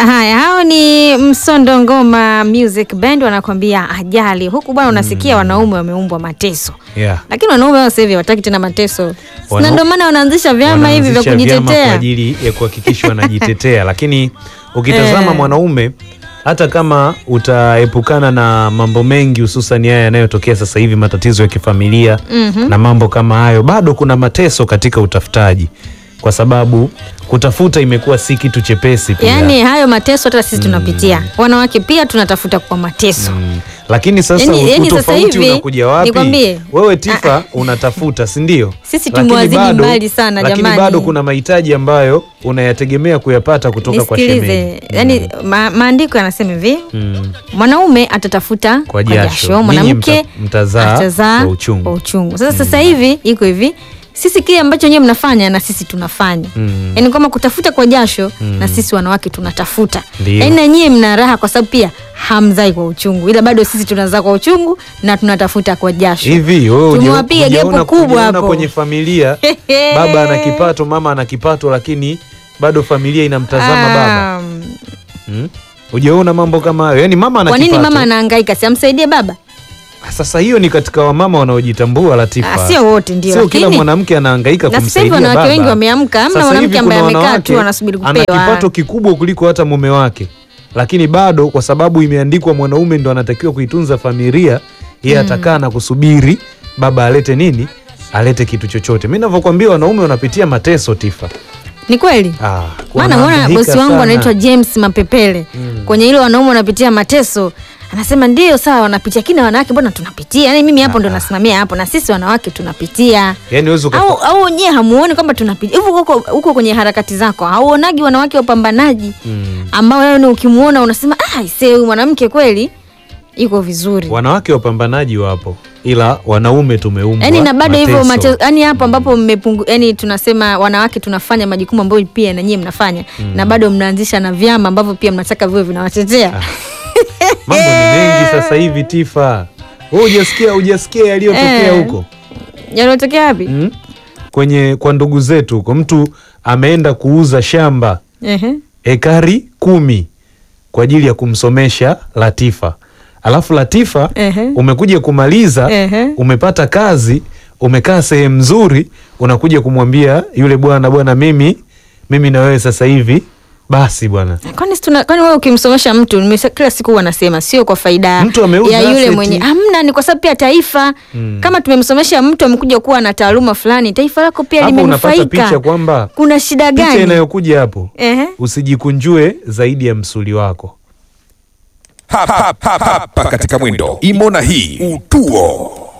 Haya, hao ni Msondo Ngoma Music Band wanakwambia ajali. Huku bwana unasikia wanaume wameumbwa mateso. Yeah. Lakini wanaume wao sasa hivi hawataki tena mateso. Wana- Na ndio maana wanaanzisha vyama hivi vya Wanaanzisha vyama kwa kujitetea. ajili ya kuhakikisha wanajitetea, lakini ukitazama Eh. mwanaume hata kama utaepukana na mambo mengi hususan haya yanayotokea sasa hivi, matatizo ya kifamilia na mambo kama hayo, bado kuna mateso katika utafutaji, kwa sababu kutafuta imekuwa si kitu chepesi pia. Yaani hayo mateso hata sisi tunapitia. Wanawake pia tunatafuta kwa mateso. Mm. Lakini sasa Yaani- yaani sasa utofauti hivi, unakuja wapi? nikwambie, Wewe Tifa unatafuta, si ndio? Sisi Lakini tumewazidi bado- mbali sana, lakini jamani. bado kuna mahitaji ambayo unayategemea kuyapata kutoka kwa Nisikilize. shemeji. Yaani ma, maandiko yanasema hivi, Mm. mwanaume atatafuta Kwa kwa jasho. jasho, Ninyi mwanamke mta- mtazaa atazaa kwa uchungu. kwa uchungu. Sasa sasa hivi iko hivi, sisi kile ambacho nyewe mnafanya na sisi tunafanya Mm. yaani kama kutafuta kwa jasho na sisi wanawake tunatafuta Ndio. yaani na nyie mna raha kwa sababu pia hamzai kwa uchungu ila bado sisi tunazaa kwa uchungu na tunatafuta kwa jasho Hivi wewe huja- tumewapiga hujaona- gepu kubwa hujaona hapo kwenye familia baba ana kipato, mama ana kipato, lakini bado familia inamtazama baba. Ah, Mm? Hujaona mambo kama hayo? Yaani mama ana kwa nini kipato. mama anahangaika si amsaidie baba Sasa hiyo ni katika wamama wanaojitambua Latifa. Ah, sio wote ndio, Sio kila lakini- mwanamke anahangaika Na sasa hivi kumsaidia wanawake baba. wengi wameamka, hamna Sasa mwanamke hivi ambaye kuna amekaa wanawake tu anasubiri Ana kupewa. kipato kikubwa kuliko hata mume wake, lakini bado kwa sababu imeandikwa mwanaume ndo anatakiwa kuitunza familia, yeye atakaa na kusubiri baba alete nini, alete kitu chochote. Mi navyokwambia wanaume wanapitia mateso Tifa. ni kweli Ah, maana unaona wanahangaika bosi wangu sana. anaitwa James Mapepele kwenye ile wanaume wanapitia mateso anasema ndio sawa wanapitia lakini wanawake mbona tunapitia yani mimi hapo ndo nasimamia hapo na sisi wanawake tunapitia Yaani huwezi uka- au au nyie hamuoni kwamba tunapitia hivi huko huko kwenye harakati zako hauonagi wanawake wapambanaji Mm. ambao yani ukimuona unasema ah ise huyu mwanamke kweli iko vizuri wanawake wapambanaji wapo, ila wanaume tumeumbwa yani na bado hivyo mateso. mateso yani hapo ambapo mmepungu yani tunasema wanawake tunafanya majukumu ambayo pia na nyie mnafanya na bado mnaanzisha na vyama ambavyo pia mnataka viwe vinawatetea Mambo ni mengi sasa hivi Tifa. Wewe hujasikia hujasikia yaliyotokea Eh. huko yaliotokea wapi mm? kwenye kwa ndugu zetu huko, mtu ameenda kuuza shamba Ehe. ekari kumi kwa ajili ya kumsomesha Latifa, alafu Latifa Ehe. umekuja kumaliza Ehe. umepata kazi, umekaa sehemu nzuri, unakuja kumwambia yule bwana, bwana, mimi mimi na wewe sasa hivi basi bwana kwani si tuna- kwani wewe ukimsomesha mtu nimesa- kila siku huwa nasema sio kwa faida Mtu ameuza ya yule asset. mwenye hamna ni kwa sababu pia taifa kama tumemsomesha mtu amekuja kuwa na taaluma fulani taifa lako pia hapo unapata picha limenufaika kwamba kuna shida picha gani inayokuja hapo Ehe. usijikunjue zaidi ya msuli wako hapa, hapa, hapa katika mwendo imo na hii utuo